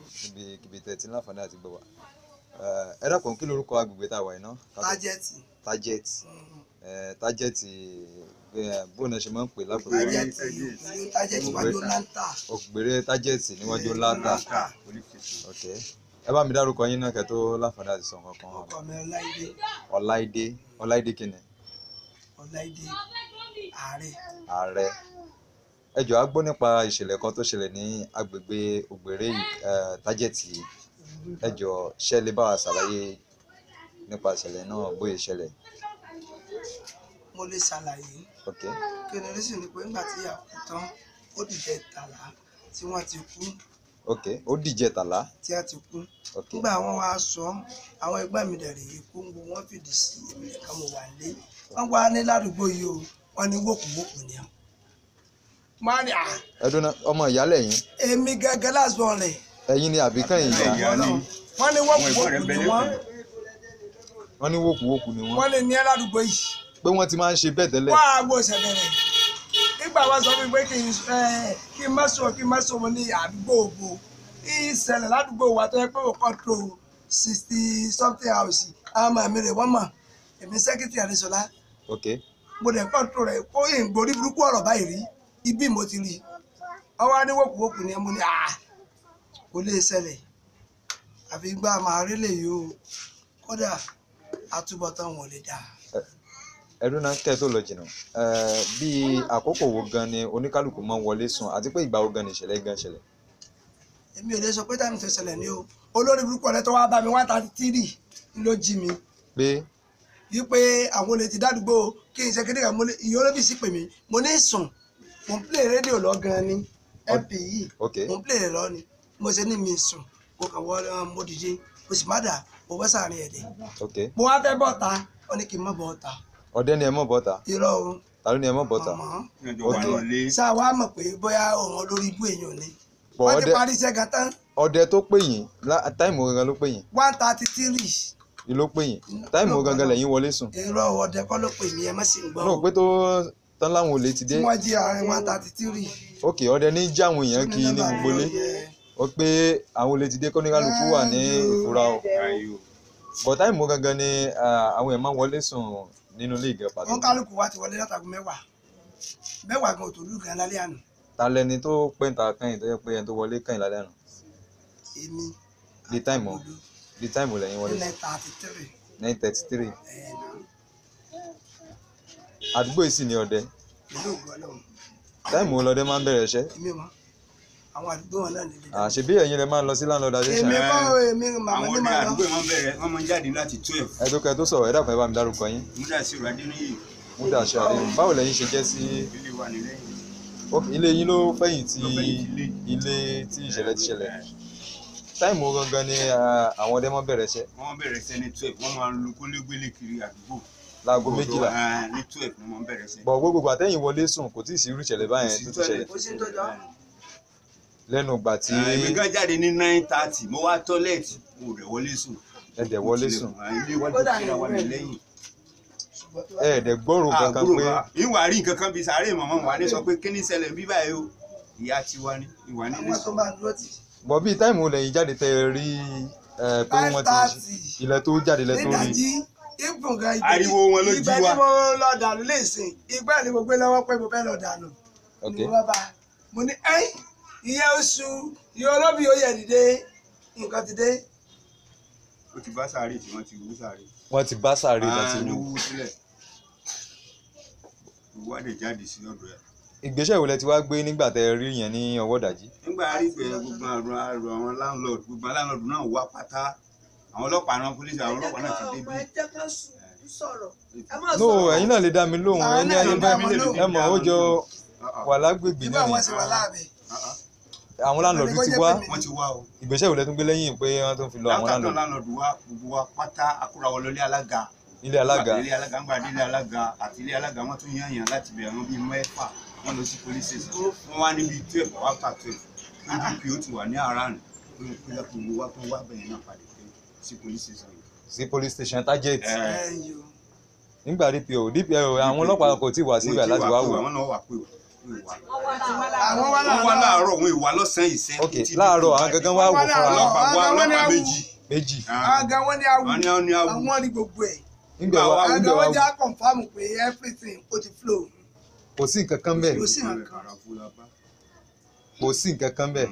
níbi kíbi tẹ̀ tí láǹfààní àti gbọ́ wa Eh, ẹ dákun kí lorúkọ agbègbè tá a wà yìí ná Ká tó- tájẹ́tì target Eh, target eh, bóun náà ṣe máa ń pè lápẹ̀rẹ̀ tájẹ́tì ìlú tájẹ́tì wájú láńtà ògbèrè target níwájú láta ok ẹ bá mi dárúkọ yín náà kẹ́ tó láǹfààní àti sọ nǹkan kan ọkọ mi ọláìdé ọláìdé ọláìdé kìnnì ọláìdé ààrẹ ààrẹ ẹ jọ̀ọ́ a gbọ́ nípa ìṣẹ̀lẹ̀ kan tó ṣẹlẹ̀ ní agbègbè ògbèrè eh, target yìí ẹ jọ̀ọ́ ṣé lè bá wa ṣàlàyé nípa ìṣẹ̀lẹ̀ náà bóyá ìṣẹ̀lẹ̀ mo lè ṣàlàyé ok kí ni oríṣi ni pé nígbà tí ìyá kú tán ó dìde tàlà tí wọ́n ti kú ok ó dìjẹ tàlá tí a ti kú ok nígbà wọn wá sọ àwọn ẹgbẹ́ mi dẹ̀ rèé kó ń bo wọ́n fìdí sí èmi nìkan mo wà lé wọ́n wá ní ládùúgbò yìí o wọ́n ní wòkúwòkú ni ọ́ máa ní à ẹdún náà ọmọ ìyálẹ̀ yín èmi gẹ́gẹ́ lásán rẹ̀ ẹ̀yin ni àbíkán ìyá wọ́n ní wòkúwòkú ni wọ́n wọ́n ní wókùwókù ni wọ́n wọ́n lè ní ẹ́ ládùúgbò yìí pé wọ́n ti máa ń ṣe bẹ́ẹ̀ tẹ́lẹ̀ wọ́n á gbọ́ ìṣẹ̀lẹ̀ rẹ̀ nígbà wá sọ fún mi pé kí n ẹ, kí n má sọ kí n má sọ mo ní àdúgbò òbò ìṣẹ̀lẹ̀ ládùúgbò wa tó yẹ pé ó kọ́ńtró sixty something house àwọn ọmọ mi rè wọ́n mọ̀ èmi sẹ́kítì àdéṣọlá ok mo dẹ̀ kọ́ńtró rẹ̀ kó ìgbórí burúkú ọ̀rọ̀ báyìí rí ibi mo ti rí ọwọ́ aníwòkúwòkú ni mo ní à kò lè ṣẹlẹ̀ àfi gbá màá rí lè yó kódà àtúbọ̀tán wọn ò lè dáa. ẹdún náà kẹ́ ẹ tó lọ jìnnà eh, bí àkókò wo gan ni oníkálukú máa ń wọlé sùn àti pé ìgbà wo gan ni ìṣẹ̀lẹ̀ gan ṣẹlẹ̀ èmi ò lè sọ pé táìmù tó ṣẹlẹ̀ ní o olórí burúkú ọ̀rẹ́ tó wá bá mi one thirty three ló jí mi pé wípé àwọn olè ti dádúgbò kí n ṣe kéde kan mo ní ìyá olóbì sí pè mí mo ní sùn mo ń play rédíò lọ gan ni mp yìí ok mo ń play rẹ̀ lọ ni mo ṣe ní mi sùn mo kàn wọ ọ mo dìde mo sì má dà mo bọ́ sàárín ẹ̀dẹ̀ ok mo wá fẹ́ bọ̀ ta wọ́n ní kí n má bọ̀ ta ọdẹ ni ẹ mọ̀ bọ́ta irọ́ o ta ló ni ẹ mọ̀ bọ́ta mọ̀mọ́ sáà wá mọ̀ pé bóyá òun olórí ibú èèyàn ni Bọ̀ wọ́n ti ọdẹ- parí iṣẹ́ gan tán ọdẹ tó pè yín lá- táìmù gangan ló pè yín one thirty three ni ló pè yín táìmù gangan lẹ́yìn wọlé sùn irọ́ ọdẹ kọ́ ló pè mí ẹ má sì ń gbọ́ náà pé tó tán láwọn olè ti tí dé wọ́n jí àárín one thirty three. ok ọdẹ ní já àwọn èèyàn kí ní gbogbo lé ó pé àwọn olè ti dé kóníkálukú wà ní ìfura o bọ̀ táìmù gangan ni ah, àwọn èèyàn máa ń wọlé sùn nínú ilé ìgẹ̀ pàtó wọ́n kálukú wa ti wọlé látàgùn mẹ́wàá mẹ́wàá gan òtò lù gan lálẹ́ àná ta lẹni tó pẹ́ǹta kẹ́yìn tó yẹ pé ẹni tó wọlé kẹ́yìn lálẹ́ àná èmi di táìmù di táìmù lẹ́yìn wọlé nine thirty three nine thirty three àdúgbò yìí sì ní ọdẹ ìlú ògùn ọlọ́run táìmù ọlọ́dẹ máa ń bẹ̀rẹ̀ iṣẹ́ èmi mọ àwọn àdúgbò wọn náà nílé àṣebí ẹ̀yin lẹ máa ń lọ sí landlord association èmi kọ́ èmi màmá àwọn ní ọdẹ màá lọ àdúgbò wọn bẹ̀rẹ̀ wọn máa ń jáde láti twelve ẹ tó kẹ tó sọ̀rọ̀ ẹ dàpọ̀ ẹ bá mi dárúkọ yín múdàsíru adéníyì múdà ṣe àdéhùn báwo lẹ̀yin ṣe jẹ́ sí ilé wa nílẹ̀yìn Ok, ilé yín ló fẹ̀yìn tí Ló fẹ̀yìn tí ilé tí ìṣẹ̀lẹ̀ ti ṣẹlẹ̀ táìmù gangan ni ah, àwọn ọdẹ máa ń bẹ̀rẹ̀ iṣẹ́ wọn bẹ̀rẹ̀ sẹ́ ní twelve wọn máa ń lu kólégbélé kiri àdúgbò láago méjìlá Ah, ní twelve ni wọn bẹ̀rẹ̀ sẹ́. bọ̀ gbogbo àtẹ̀yìn wọlé sùn kò tí ì sí irú ìṣẹ̀lẹ̀ báyẹn tó ti ṣẹlẹ̀ ó sì ń tọ́jọ́ lẹ́nu ìgbà tí èmi gan jáde ní nine thirty mo wá tọ́lẹ̀tì mo rẹ̀ wọlé sùn. ẹ̀dẹ̀ wọlé sùn Ah, ilé wa Kódà ti kíra wa ìwé nílẹ̀yìn. ṣùgbọ́n tó ẹ̀ẹ́dẹ̀ gbọ́rò kankan àbúrò pé wa ìwà rí nǹkan kan bíi sàárè màmá wa ní sọ pé kí ni ṣẹlẹ̀ bí báyìí o ìyá tiwa ni ìwà ní ní àwọn tó sọ. máa dúró tì bọ̀ bíi táìmù lẹ́yìn jáde tẹ́ ẹ rí ẹ, pé five wọ́n ti thirty ilẹ̀ tó jáde lẹ́ tó rí nídàjí ìbùn gan ibẹ̀ Ariwo wọn ló jí ibẹ̀ wa. ni mo lọ dànù léèsìn ìgbà ni mo gbé lọ́wọ́ pé mo fẹ́ lọ dànù ok ni mo bá bá mo ní ẹ́yìn ìyẹn oṣù ìyẹn olóbì ó yẹ dìde nǹkan ti dé ó ti bá sàárè tí wọ́n ti wú sàárè. wọ́n ti bá sáré lọ sí Ah, ní ìlú wú sílẹ̀ ìwádìí jáde sí ọ̀dọ̀ ẹ̀. ìgbésẹ̀ wo lẹ ti wá gbé nígbà tẹ́ ẹ rí yẹn ní ọwọ́ dàjí nígbà rí pé gbogbo àrùn àrùn àwọn landlord gbogbo landlord náà wá pátá àwọn ọlọ́pàá náà pólísì àwọn ọlọ́pàá náà ti dé bí. no ẹ̀yin náà lè dá mi lóhùn Àwọn ẹni náà ẹni lè bá dá mi wọn lóhùn. ẹ mọ̀ ó jọ wà lágbègbè nígbà náà wọn ni sì wà láàbẹ̀ àwọn láńlọ́ọ̀dù ti wá wọ́n ti wá o. ìgbésẹ̀ wo lẹ tún gbé lẹ́yìn pé wọ́n tún fi lọ àwọn látàtọ̀ láńlọ́ọ̀dù landlord wá gbogbo wa pátá akúrawọ lọlé alága. ilé alága ilé alága ń gbà délé alága àti ilé alága wọ́n tún yàn yàn láti bẹ̀rẹ̀ wọn bíi mẹ́fà wọ́n lọ sí police station wọ́n wá níbi twelve or after twelve pdp ó ti wà ní around pé pé gbogbo wa tó wá bẹ̀yẹn náà padà pé sí police station yìí. sí police station target Ẹ, ẹ̀yìn o nígbà dpo dpo àwọn ọlọ́pàá kò tí ì wá síbẹ̀ láti wá wò àwọn náà wà pé o ìwà àwọn wá wọ́n wá láàárọ̀ láàárọ̀ wọn ìwà lọ́sàn-án ìsẹ́ ok láàárọ̀ àwọn gangan wá wò Wọ́n wá fúnra láàárọ̀. wọn ọlọ́pàá wá Àwọn ọlọ́pàá ní méjì méjì àga wọn ní awu wọ́n ní wọ́n ní awu àwọn rí gbogbo ẹ̀ nígbà wá àga nígbà wá wọn já confam pé everything ó ti flow kò sí nǹkan kan bẹ́ẹ̀ kò sí nǹkan kò sí nǹkan kan bẹ́ẹ̀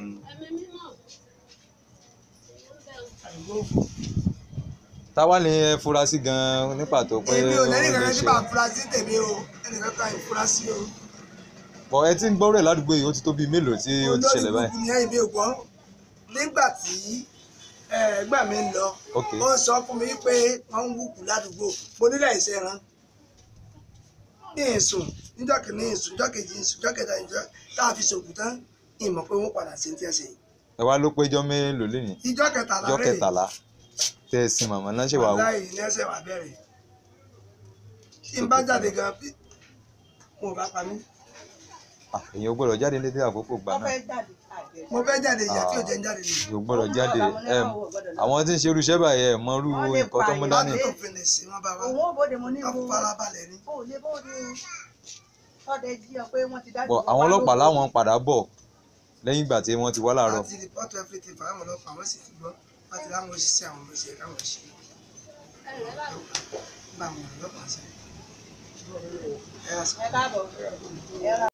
táwa ni ẹ fura sí gan ní pàtó pé èmi ò lẹ́yìn ó lè kankan tí ṣe màá fura sí tèmi o ẹnìkan kan ìfura sí o bọ̀ ẹ ti ń gbọ́ rẹ̀ ládùúgbò yìí ó ti tó bíi mélòó tí ó ti ṣẹlẹ̀ báyìí olórí burúkú ni ẹ̀yìn mi ò gbọ́ nígbà tí ẹ̀gbọ́n mi ń lọ Ok. ó sọ fún mi pé wọ́n ń wùkú ládùúgbò mo nílẹ̀ ìṣe ran ní ìsùn níjọ́ kìíní ìsùn níjọ́ kejì ìsùn níjọ́ kẹta ìjọ tá a fi ṣòkù tán ìmọ̀ pé wọ́n padà sí ti ẹ̀ ṣe ẹ wá ló péjọ mélòó lẹ́yìn ìjọ́ kẹtàlá ọjọ́ rèé kẹtàlá tẹ́ ẹ sin màmá náà ṣe wà wò wàláì ní ẹsẹ̀ wà bẹ̀rẹ̀ tí n bá jáde gan bí mo bá pa mí Ah, èèyàn ò gbọ́dọ̀ jáde ní dédé àkókò gbà náà mo fẹ́ jáde ìyá tí ò jẹ́ ń jáde nìyí. èèyàn ò gbọ́dọ̀ jáde ẹ àwọn tí ń ṣe irúṣẹ́ báyìí ẹ mọ irú nǹkan tó mú dání láti tó fi lè sí wọn bá wa òun ò bóde mo ní ká wo farabalẹ̀ ni. ó lè bóde ọdẹ jí ọ pé wọn ti dájú bọ̀ àwọn ọlọ́pàá láwọn padà bọ̀ lẹ́yìn ìgbà tí wọ́n ti wá láàárọ̀ láti rìpọ́tù everything fáwọn ọlọ́pàá wọ́n sì ti gbọ́ láti láwọn òṣìṣẹ́ àwọn òṣìṣẹ́ káwọn ṣe bá àwọn ọlọ́pàá ṣe. ẹ yà sọ. ẹ káàbọ̀ ẹ rà